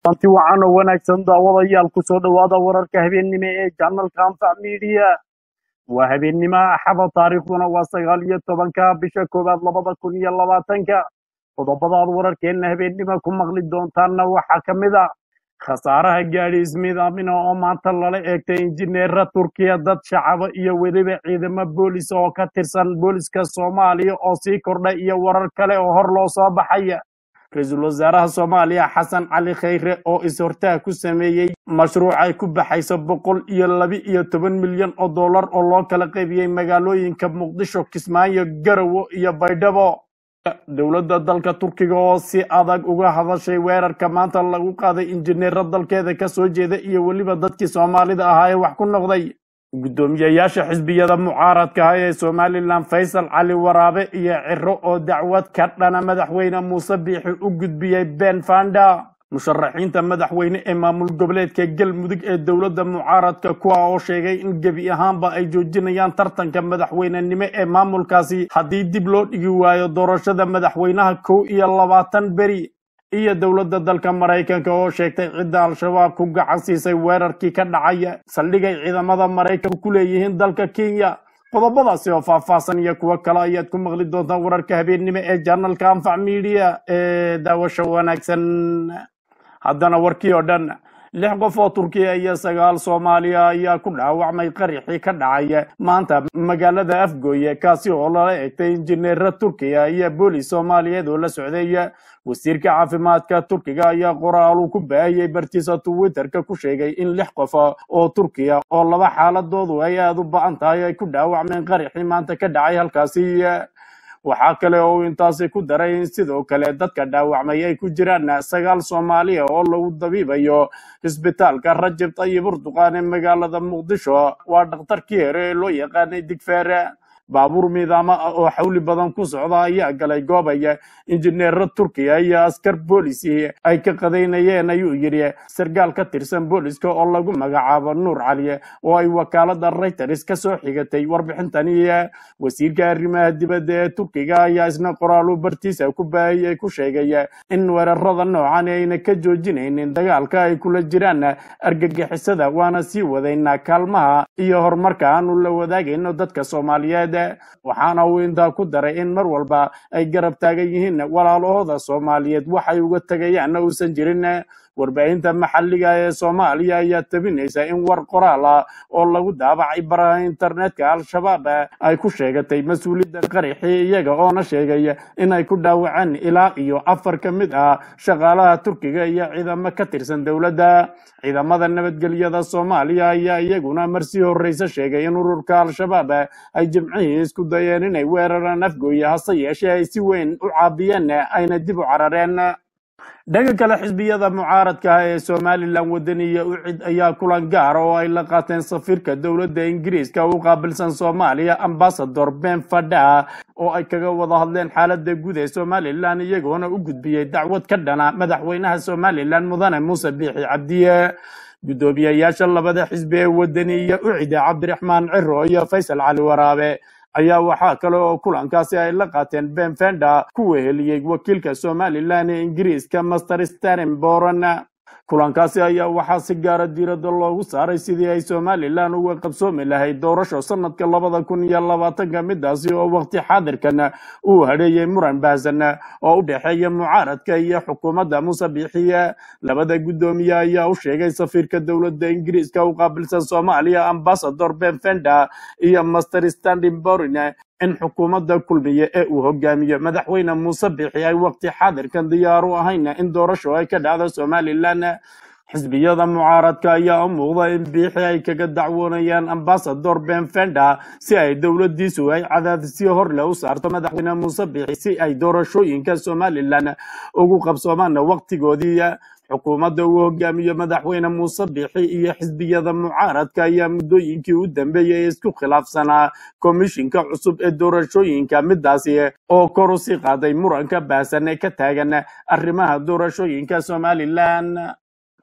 anti wacan oo wanaagsan daawadayaal ku soo dhowaada wararka habeennimo ee janalka anfac miidiya waa habeennimo axada taariikhduna waa sagaal iyo tobanka bisha koowaad labada kun iyo labaatanka qodobadaad wararkeenna habeennimo ku maqli doontaanna waxaa ka mid a khasaaraha gaadhi ismiidaamina oo maanta lala eegtay injineera turkiya dad shacaba iyo weliba ciidamo boolis oo ka tirsan booliska soomaaliya oo sii kordha iyo warar kale oo hor loo soo baxaya ra-iisul wasaaraha soomaaliya xasan cali khayre oo is-hortaag ku sameeyey mashruuc ay ku baxayso boqol iyo laba iyo toban milyan oo dollar oo loo kala qaybiyey magaalooyinka muqdisho kismaayo garowe iyo baydhabo dowladda dalka turkiga oo si adag uga hadashay weerarka maanta lagu qaaday injineero dalkeeda ka soo jeeda iyo weliba dadkii soomaalida ahaa ee wax ku noqday guddoomiyeyaasha xisbiyada mucaaradka ah ee somalilan faysal cali waraabe iyo ciro oo dacwad ka dhana madaxweyne muuse biixi u gudbiyey ben fanda musharaxiinta madaxweyne ee maamul goboleedka galmudug ee dowladda mucaaradka kuwa oo sheegay in gebi ahaanba ay joojinayaan tartanka madaxweynenimo ee maamulkaasi haddii dib loo dhigi waayo doorashada madaxweynaha kow iyo labaatan beri iyo dowladda dalka maraykanka oo sheegtay cidda al-shabaab ku gacan siisay weerarkii ka dhacaya saldhigay ciidamada maraykanka ku leeyihiin dalka kenya qodobadaasi oo faahfaahsan iyo kuwo kale ayaad ku maqli doontaan wararka habeennimo ee janalka anfac media ee daawasho wanaagsan haddana warkii oo dhan lix qof oo turkiya iyo sagaal soomaaliya ayaa ku dhaawacmay qarixii ka dhacaya maanta magaalada afgooye kaasi oo lala egtay injineera turkiya iyo boolis soomaaliyeed oo la socday wasiirka caafimaadka turkiga ayaa qoraalu ku baahiyey bartiisa twitterka ku sheegay in lix qof oo turkiya oo laba xaaladoodu ay aada u ba-an tahay ay ku dhaawacmeen qarixii maanta ka dhacay halkaasi waxaa kale oo uu intaasi ku daray in sidoo kale dadka dhaawacmay ay ku jiraan sagaal soomaaliya oo lagu dabiibayo isbitaalka rajab tayib urduqaan ee magaalada muqdisho waa dhakhtarkii hore ee loo yaqaanay digfeere baabuur miidaamo ah oo xawli badan ku socda ayaa galay goobaya injineero turkiya iyo askar boolisi ay ka qadaynayeen ayuu yidhi sargaal ka tirsan booliska oo lagu magacaabo nuur cali oo ay wakaalada reuters ka soo xigatay warbixintani wasiirka arrimaha dibadda ee turkiga ayaa isna qoraalu bartiisa ku baahiyey ku sheegay in weerarada noocan ayna ka joojinaynin dagaalka ay kula jiraan argagixisada waana sii wadaynaa kaalmaha iyo horumarka aanu la wadaagayno dadka soomaaliyeed waxaana uu intaa ku daray in mar walba ay garab taagan yihiin walaalahooda soomaaliyeed waxay uga tegayaanna uusan jirin warbaahinta maxalliga ee soomaaliya ayaa tabinaysa in war qoraal ah oo lagu daabacay baraha internetka al-shabaab ay ku sheegatay mas-uuliyadda qarixii iyaga oona sheegay in ay ku dhaawaceen ilaa iyo afar ka mid ah shaqaalaha turkiga iyo ciidamo ka tirsan dowladda ciidamada nabadgelyada soomaaliya ayaa iyaguna marsii horreyse sheegay in ururka al-shabaab ay jimcihii isku dayeen inay weeraraan afgooye hase yeeshee ay si weyn u caabiyeen ayna dib u carareen dhanka kale xisbiyada mucaaradka ah ee somalilan wadaniya u cid ayaa kulan gaara oo ay la qaateen safiirka dowladda ingiriiska u qaabilsan soomaaliya ambasador ben fada oo ay kaga wada hadleen xaalada guud ee somalilan iyagoona u gudbiyey dacwad ka dhana madaxweynaha somalilan mudane muuse biixi cabdiye guddoomiyeyaasha labada xisbi ee wadaniya u cide cabdiraxmaan ciro iyo faysal cali waraabe ayaa waxaa kale oo kulankaasi ay la qaateen ben fenda ku weheliyey wakiilka somalilan ee ingiriiska master starin boron kulankaasi ayaa waxaa si gaara diiradda loogu saaray sidii ay somalilan uga qabsoomi lahayd doorasho sanadka labada kun iyo labaatanka midaasi oo waqti xaadirkan uu hadheeyey muran baahsan oo u dhexeeya mucaaradka iyo xukuumadda muuse biixiye labada guddoomiye ayaa u sheegay safiirka dowladda ingiriiska u qaabilsan soomaaliya ambasador ben fenda iyo master standing borin in xukuumadda kulmiye ee uu hogaamiyo madaxweyne muuse biixi ay waqti xaadirkan diyaar u ahayn in doorasho ay ka dhacdo somalilan xisbiyada mucaaradka ayaa u muuqda in biixi ay kaga dacwoonayaan ambasador ben fenda si ay dowladdiisu ay cadaadisyo horle u saarto madaxweyne muuse biixi si ay doorashooyinka somalilan ugu qabsoomaan waqtigoodii xukuumadda uu hogaamiyo madaxweyne muuse biixi iyo xisbiyada mucaaradka ayaa muddooyinkii u dambeeyey isku khilaafsanaa komishinka cusub ee doorashooyinka midaasi oo kor u sii qaaday muranka baahsan ee ka taagan arrimaha doorashooyinka somalilan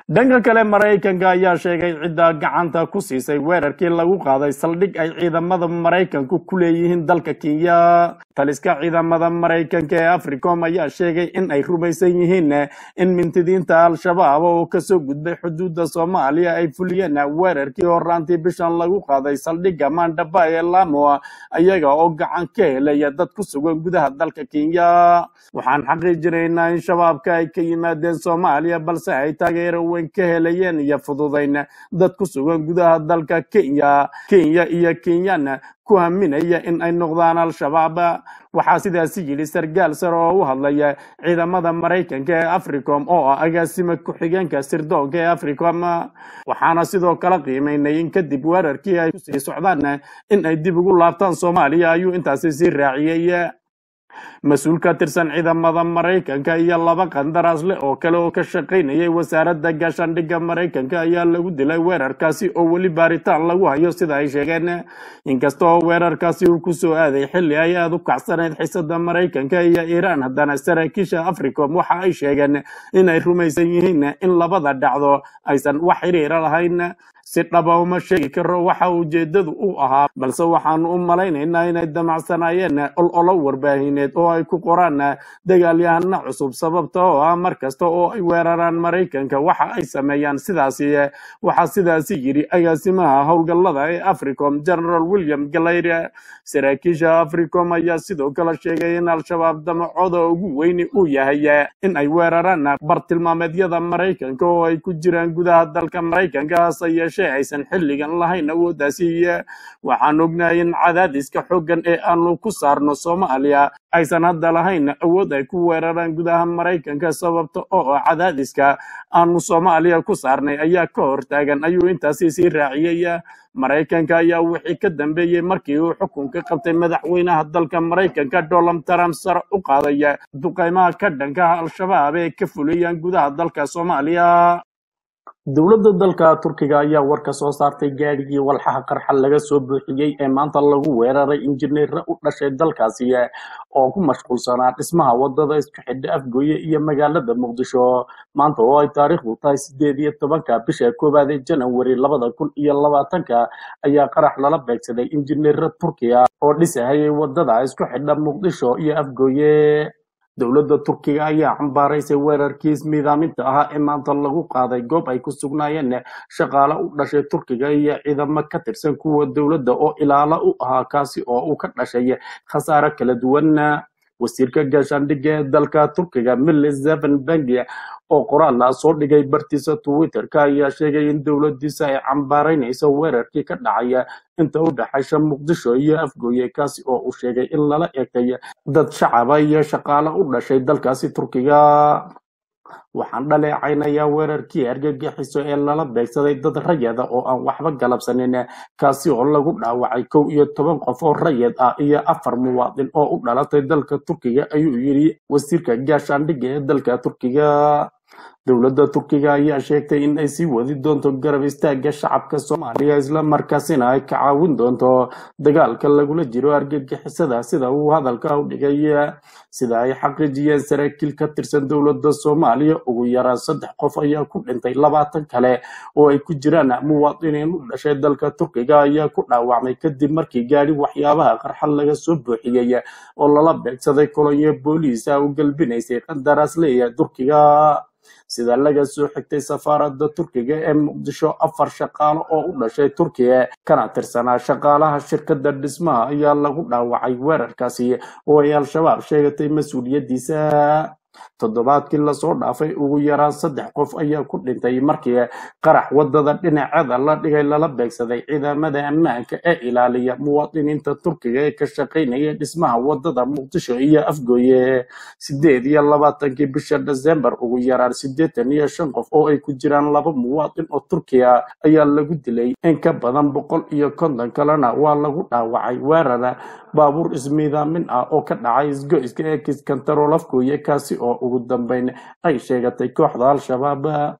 dhanka kale maraykanka ayaa sheegay cidda gacanta ku siisay weerarkii lagu qaaday saldhig ay ciidamada maraykanku ku leeyihiin dalka kenya taliska ciidamada maraykanka ee africom ayaa sheegay in ay rumaysan yihiin in mintidiinta al-shabaab oo kasoo gudbay xuduudda soomaaliya ay fuliyeen weerarkii horaantii bishan lagu qaaday saldhigga mandaba ee lamo ayaga oo gacan ka helaya dad ku sugan gudaha dalka kenya waxaan xaqiijinaynaa in shabaabka ay ka yimaadeen soomaaliya balse ay taageero weyn ka helayeen iyo fududayn dad ku sugan gudaha dalka kenya kenya iyo kenyan ku haminaya in ay noqdaan al-shabaab waxaa sidaasi yidhi sargaal sare oo u hadlaya ciidamada maraykanka ee africom oo ah agaasima ku-xigeenka sirdoonka ee africom waxaana sidoo kale qiimaynay in kadib weerarkii ay kusii socdaan in ay dib ugu laabtaan soomaaliya ayuu intaasi sii raaciyey mas-uul ka tirsan ciidamada maraykanka iyo laba qandaraas leh oo kale oo ka shaqaynayay wasaaradda gaashaandhigga maraykanka ayaa lagu dilay weerarkaasi oo weli baaritaan lagu hayo sida ay sheegeen inkasta oo weerarkaasi uu kusoo aaday xilli ay aada u kacsanayd xisada maraykanka iyo iiraan haddana saraakiisha africom waxa ay sheegeen inay rumaysan yihiin in labada dhacdo aysan wax xiriira lahayn si dhaba uma sheegi karo waxa ujeedadu u ahaa balse waxaanu u malaynaynaa inay damacsanaayeen ololo warbaahineed oo ay ku qoraan dagaalyahana cusub sababta oo ah mar kasta oo ay weeraraan maraykanka waxa ay sameeyaan sidaasi waxaa sidaasi yidhi agaasimaha howlgallada ee africom general william galayre saraakiisha africom ayaa sidoo kale sheegay in al-shabaab damacooda ugu weyni uu yahay in ay weeraraan bartilmaameedyada maraykanka oo ay ku jiraan gudaha dalka maraykanka hase yeeshee aysan xilligan lahayn awooddaasi waxaan ognahay in cadaadiska xooggan ee aanu ku saarno soomaaliya aysan hadda lahayn awood ay ku weeraraan gudaha maraykanka sababta oo ah cadaadiska aanu soomaaliya ku saarnay ayaa ka hortaagan ayuu intaasi sii raaciyey maraykanka ayaa wixii ka dambeeyey markii uu xukunka qabtay madaxweynaha dalka maraykanka donald trump sare u qaadaya duqaymaha ka dhankaha al-shabaab ee ka fuliyaan gudaha dalka soomaaliya dowladda dalka turkiga ayaa war ka soo saartay gaadhigii walxaha qarxa laga soo buuxiyey ee maanta lagu weeraray injineera u dhashay dalkaasi oo ku mashquulsanaa dhismaha wadada isku xidha afgooye iyo magaalada muqdisho maanta oo ay taariikhdu tahay sideed iyo tobanka bisha koowaad ee janawari labada kun iyo labaatanka ayaa qarax lala beegsaday injineera turkiga oo dhisahayay wadada isku xidha muqdisho iyo afgooye dowladda turkiga ayaa cambaaraysay weerarkii ismiidaaminta ahaa ee maanta lagu qaaday goob ay ku sugnaayeen shaqaale u dhashay turkiga iyo ciidamo ka tirsan kuwa dowladda oo ilaalo u ahaa kaasi oo uu ka dhashay khasaare kala duwan wasiirka gaashaandhigga ee dalka turkiga milis zeven bengi oo qoraal ah soo dhigay bartiisa twitterka ayaa sheegay in dowladiisa ay cambaaraynayso weerarkii ka dhacaya inta u dhexaysa muqdisho iyo afgooye kaasi oo uu sheegay in lala eegtay dad shacaba iyo shaqaale u dhashay dalkaasi turkiga waxaan dhaleecaynayaa weerarkii argagixiso ee lala beegsaday dad rayada oo aan waxba galabsanin kaasi oo lagu dhaawacay kow iyo toban qof oo rayad ah iyo afar muwaadin oo u dhalatay dalka turkiga ayuu yidhi wasiirka gaashaandhigga ee dalka turkiga dowladda turkiga ayaa sheegtay in ay sii wadi doonto garab istaagga shacabka soomaaliya isla markaasina ay ka caawin doonto dagaalka lagula jiro argagixisada sida uu hadalka u dhigay sida ay xaqiijiyeen saraakiil ka tirsan dowladda soomaaliya ugu yaraan saddex qof ayaa ku dhintay labaatan kale oo ay ku jiraan muwaadiniin u dhashay dalka turkiga ayaa ku dhaawacmay kadib markii gaadhi waxyaabaha qarxa laga soo buuxiyey oo lala beegsaday kolonyo booliisa u galbinaysay qandaraasleeya turkiga sida laga soo xigtay safaaradda turkiga ee muqdisho afar shaqaalo oo u dhashay turkiya kana tirsanaa shaqaalaha shirkadda dhismaha ayaa lagu dhaawacay weerarkaasi oo ay al-shabaab sheegatay mas-uuliyaddiisa toddobaadkii lasoo dhaafay ugu yaraan saddex qof ayaa ku dhintay markii qarax wadada dhinaceeda la dhigay lala beegsaday ciidamada ammaanka ee ilaaliya muwaadiniinta turkiga ee ka shaqaynaya dhismaha wadada muqdisho iyo afgooye sideed iyo labaatankii bisha desembar ugu yaraan siddeetan iyo shan qof oo ay ku jiraan laba muwaadin oo turkiya ayaa lagu dilay in ka badan boqol iyo konton kalena waa lagu dhaawacay weerara baabuur ismiidaamin ah oo ka dhacay isgoyska ee kiskantarool afgooye kaasi oo ugu dambeyn ay sheegatay kooxda al-shabaab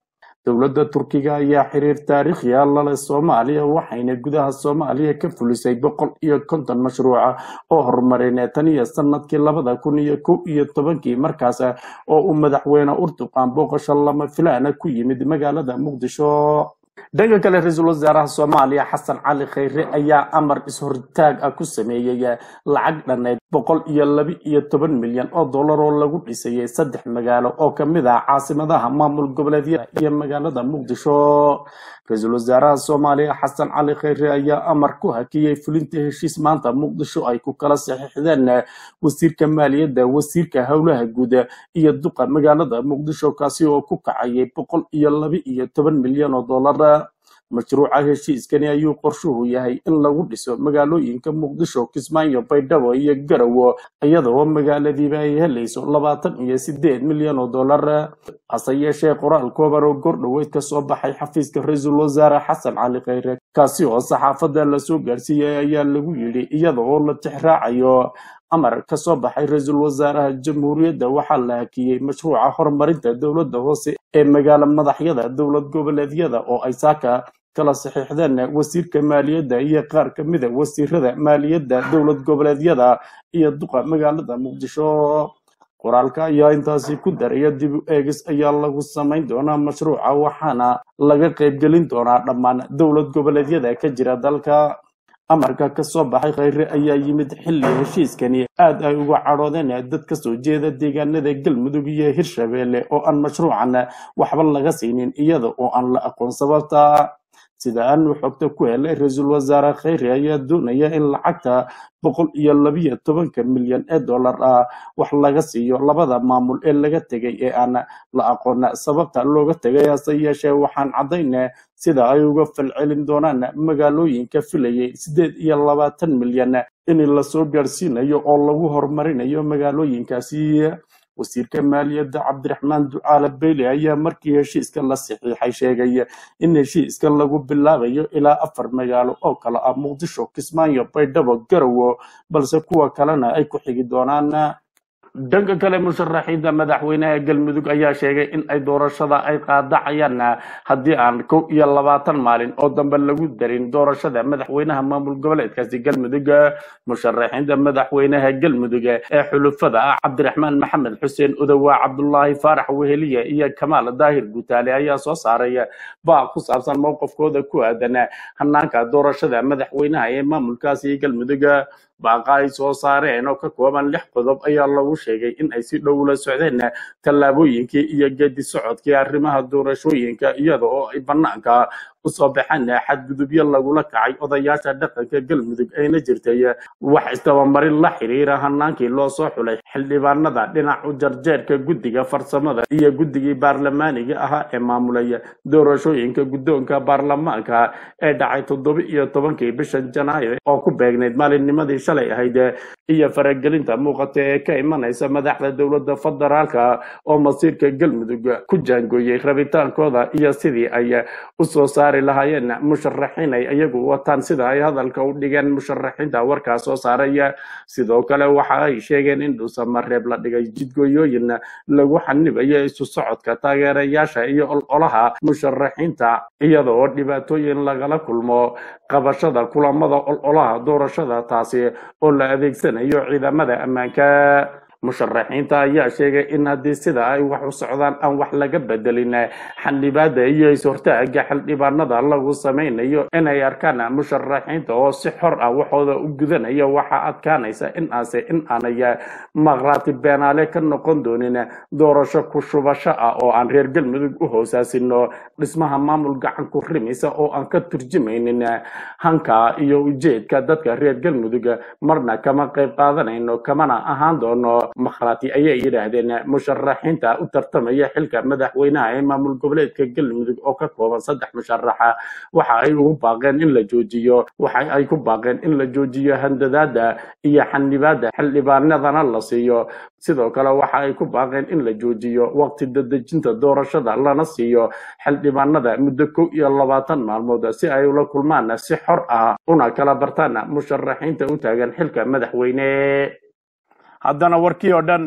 dowladda turkiga ayaa xiriir taariikhiya lale soomaaliya waxayna gudaha soomaaliya ka fulisay boqol iyo konton mashruuca oo horumarineed tan iyo sanadkii labada kun iyo kow iyo tobankii markaas oo uu madaxweyne urduqaan booqasho lama filaana ku yimid magaalada muqdisho dhanka kale ra-iisul wasaaraha soomaaliya xasan cali khayre ayaa amar is-hortaag ah ku sameeyey lacag dhaneyd boqol iyo laba iyo toban milyan oo dollar oo lagu dhisayay saddex magaalo oo kamid ah caasimadaha maamul goboleedyada iyo magaalada muqdisho ra-iisul wasaaraha soomaaliya xasan cali khayre ayaa amar ku hakiyey fulinta heshiis maanta muqdisho ay ku kala saxiixdeen wasiirka maaliyadda wasiirka howlaha guud iyo duqa magaalada muqdisho kaasi oo ku kacayay boqol iyo laba iyo toban milyan oo dollar mashruuca heshiiskani ayuu qorshuhu yahay in lagu dhiso magaalooyinka muqdisho kismaayo baydhabo iyo garowo iyadoo magaaladiiba ay helayso labaatan iyo sideed milyan oo dollar hase yeeshee qoraal kooban oo gordhoweyd ka soo baxay xafiiska ra-iisul wasaare xasan cali khayre kaasi oo saxaafadda lasoo gaarsiiyey ayaa lagu yidhi iyada oo la tixraacayo amar ka soo baxay ra-iisul wasaaraha jamhuuriyadda waxaa la hakiyey mashruuca horumarinta dowladda hoose ee magaalo madaxyada dowlad goboleedyada oo ay saaka kala saxiixdeen wasiirka maaliyadda iyo qaar ka mida wasiirada maaliyadda dowlad goboleedyada iyo duqa magaalada muqdisho qoraalka ayaa intaasi ku daraya dib u eegis ayaa lagu samayn doonaa mashruuca waxaana laga qaybgelin doonaa dhammaan dowlad goboleedyada ka jira dalka amarka ka soo baxay khayre ayaa yimid xilli heshiiskani aad ay uga cadhoodeen dad ka soo jeeda deegaanada galmudug iyo hirshabeelle oo aan mashruucan waxba laga siinin iyada oo aan la aqoon sababta sida aanu xogta ku helay ra-iisul wasaare khayre ayaa doonaya in lacagta boqol iyo labiyo tobanka milyan ee dollar ah wax laga siiyo labada maamul ee laga tegay ee aan la aqoon sababta looga tegay hase yeeshee waxaan caddayna sida ay uga falcelin doonaan magaalooyinka filayay sideed iyo labaatan milyan in lasoo gaarsiinayo oo lagu horumarinayo magaalooyinkaasi wasiirka maaliyadda cabdiraxmaan ducaale beyle ayaa markii heshiiska la saxiixay sheegay in heshiiska lagu bilaabayo ilaa afar magaalo oo kale ah muqdisho kismaayo baydhabo garowo balse kuwa kalena ay ku xigi doonaan dhanka kale musharaxiinta madaxweynaha galmudug ayaa sheegay in ay doorashada ay qaadacayaan haddii aan kow iyo labaatan maalin oo dambe lagu darin doorashada madaxweynaha maamul goboleedkaasi galmudug musharaxiinta madaxweynaha galmudug ee xulufada ah cabdiraxmaan maxamed xuseen udowaa cabdulaahi faarax weheliye iyo kamaal daahir guutaale ayaa soo saaray baaq ku saabsan mowqifkooda ku aadan hanaanka doorashada madaxweynaha ee maamulkaasi galmudug baaqa ay soo saareen oo ka kooban lix qodob ayaa lagu sheegay in ay si dhow la socdeen tallaabooyinkii iyo geedi socodkii arrimaha doorashooyinka iyada oo ay bannaanka usoo baxeen xadgudubyo lagula kacay odayaasha dhaqanka galmudug ayna jirtay wax istabamarin la xiriira hanaankii loo soo xulay xildhibaanada dhinac u jarjeerka guddiga farsamada iyo guddigii baarlamaaniga ahaa ee maamulay doorashooyinka guddoonka baarlamaanka ee dhacay toddoba iyo tobankii bisha janaayo oo ku beegnayd maalinnimadii shalay ahayd iyo faragelinta muuqata ee ka imanaysa madaxda dowladda federaalka oo masiirka galmudug ku jaangooyey rabitaankooda iyo sidii ay usoo saari lahaayeen musharaxiin ay iyagu wataan sida ay hadalka u dhigeen musharaxiinta warkaa soo saaraya sidoo kale waxa ay sheegeen in dhuusamareeb la dhigay jidgooyooyin lagu xanibayo isu socodka taageerayaasha iyo ololaha musharaxiinta iyada oo dhibaatooyin lagala kulmo qabashada kulamada ololaha doorashada taasi oo la adeegsanayo ciidamada ammaanka musharaxiinta ayaa sheegay in haddii sida ay wax u socdaan aan wax laga bedelin xildhibaada iyo is-hortaaga xildhibaanada lagu samaynayo inay arkaan musharaxiinta oo si xor ah waxooda u gudanaya waxaa adkaanaysa in aase in aanay maqraati beenaale ka noqon doonin doorasho ku shubasho ah oo aan reer galmudug u hoosaasino dhismaha maamul gacan ku rimaysa oo aan ka turjumaynin hanka iyo ujeedka dadka reer galmudug marna kama qayb qaadanayno kamana ahaan doono makhraati ayay yidhaahdeen musharaxiinta u tartamaya xilka madaxweynaha ee maamul goboleedka galmudug oo ka kooban saddex musharaxa waxa ay ugu baaqeen in la joojiyo waxa ay ku baaqeen in la joojiyo handadaada iyo xanibaada xildhibaanadana la siiyo sidoo kale waxa ay ku baaqeen in la joojiyo waqti dadejinta doorashada lana siiyo xildhibaanada muddo kow iyo labaatan maalmood si ay ula kulmaan si xor ah una kala bartaan musharaxiinta u taagan xilka madaxweyne haddana warkii oo dhan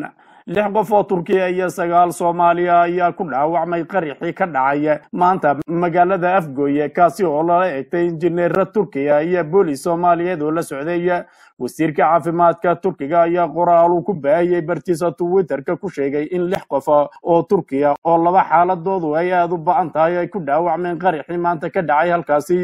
lix qof oo turkiya iyo sagaal soomaaliya ayaa ku dhaawacmay qarixii ka dhacay maanta magaalada afgooye kaasi oo lala egtay injineera turkiya iyo boolis soomaaliyeed oo la socday wasiirka caafimaadka turkiga ayaa qoraal uu ku baahiyey bartiisa twitterka ku sheegay in lix qof oo turkiya oo laba xaaladoodu ay aada u ba-an tahay ay ku dhaawacmeen qarixii maanta ka dhacay halkaasi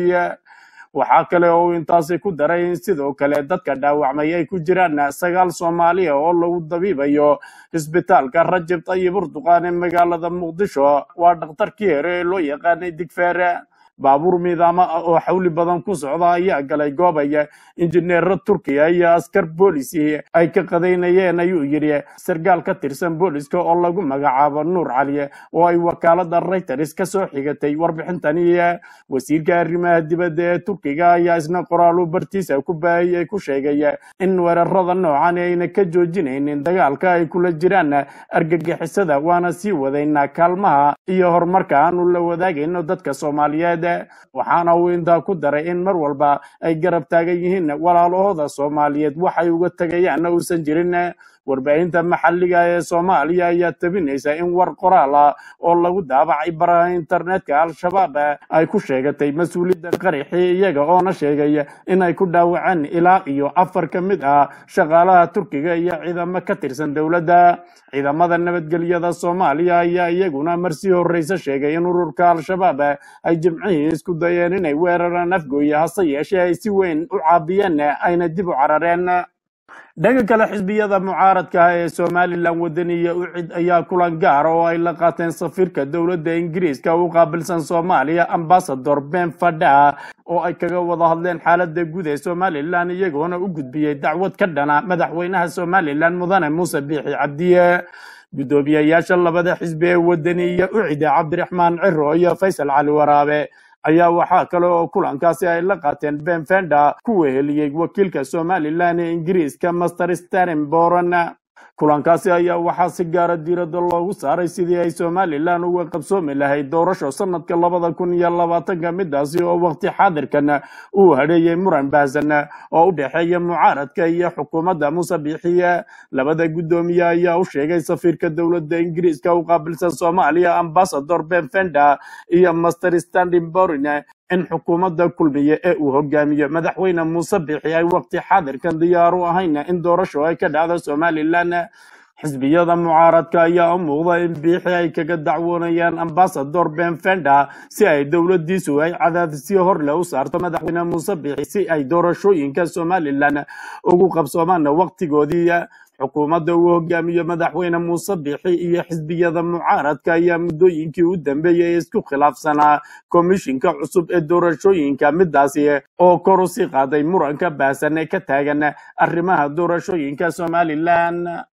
waxaa kale oo uu intaasi ku daray in sidoo kale dadka dhaawacmay ay ku jiraan sagaal soomaaliya oo lagu dabiibayo isbitaalka rajab tayib urduqaan ee magaalada muqdisho waa dhakhtarkii hore ee loo yaqaanay digfeere baabuur miidaamo ah oo xawli badan ku socda ayaa galay goobaya injineero turkiya iyo askar boolisi ay ka qadaynayeen ayuu yidhi sargaal ka tirsan booliska oo lagu magacaabo nuur cali oo ay wakaalada reuters ka soo xigatay warbixintani wasiirka arrimaha dibadda ee turkiga ayaa isna qoraalu bartiisa ku baahiyey ku sheegay in weerarada noocan ayna ka joojinaynin dagaalka ay kula jiraan argagixisada waana sii wadaynaa kaalmaha iyo horumarka aanu la wadaagayno dadka soomaaliyeed waxaana uu intaa ku daray in mar walba ay garab taagan yihiin walaalahooda soomaaliyeed waxay uga tegayaanna uusan jirin warbaahinta maxalliga ee soomaaliya ayaa tabinaysa in war qoraal ah oo lagu daabacay baraha internetka al-shabaab ay ku sheegatay mas-uuliyadda qarixii iyaga oona sheegay in ay ku dhaawaceen ilaa iyo afar ka mid ah shaqaalaha turkiga iyo ciidamo ka tirsan dowladda ciidamada nabadgelyada soomaaliya ayaa iyaguna marsii horreyse sheegay in ururka al-shabaab ay jimcihii isku dayeen inay weeraraan afgooye hase yeeshee ay si weyn u caabiyeen ayna dib u carareen dhanka kale xisbiyada mucaaradka ah ee somalilan wadaniya u cid ayaa kulan gaar oo ay la qaateen safiirka dowladda ingiriiska u qaabilsan soomaaliya ambasador ben fadha oo ay kaga wada hadleen xaalada guud ee somalilan iyagoona u gudbiyey dacwad ka dhana madaxweynaha somalilan mudane muuse biixi cabdiye guddoomiyayaasha labada xisbi ee wadaniya u cida cabdiraxmaan ciro iyo faysal cali waraabe ayaa waxaa kale oo kulankaasi ay la qaateen ben fenda ku weheliyey wakiilka somalilan ee ingiriiska master stanenboron kulankaasi ayaa waxaa si gaara diiradda loogu saaray sidii ay somalilan uga qabsoomi lahayd doorasho sanadka labada kun iyo labaatanka midaasi oo waqti xaadirkan uu hadheeyey muran baahsan oo u dhexeeya mucaaradka iyo xukuumadda muuse biixiye labada guddoomiye ayaa u sheegay safiirka dowladda ingiriiska u qaabilsan soomaaliya ambasador ben fenda iyo master standinborin in xukuumadda kulmiye ee uu hogaamiyo madaxweyne muuse biixi ay waqti xaadirkan diyaar u ahayn in doorasho ay ka dhacdo somalilan xisbiyada mucaaradka ayaa u muuqda in biixi ay kaga dacwoonayaan ambasador ben fenda si ay dowladiisu ay cadaadisyo horle u saarto madaxweyne muuse biixi si ay doorashooyinka somalilan ugu qabsoomaan waqtigoodii xukuumadda uu hogaamiyo madaxweyne muuse biixi iyo xisbiyada mucaaradka ayaa muddooyinkii u dambeeyey isku khilaafsanaa komishinka cusub ee doorashooyinka midaasi oo kor u sii qaaday muranka baahsan ee ka taagan arrimaha doorashooyinka somalilan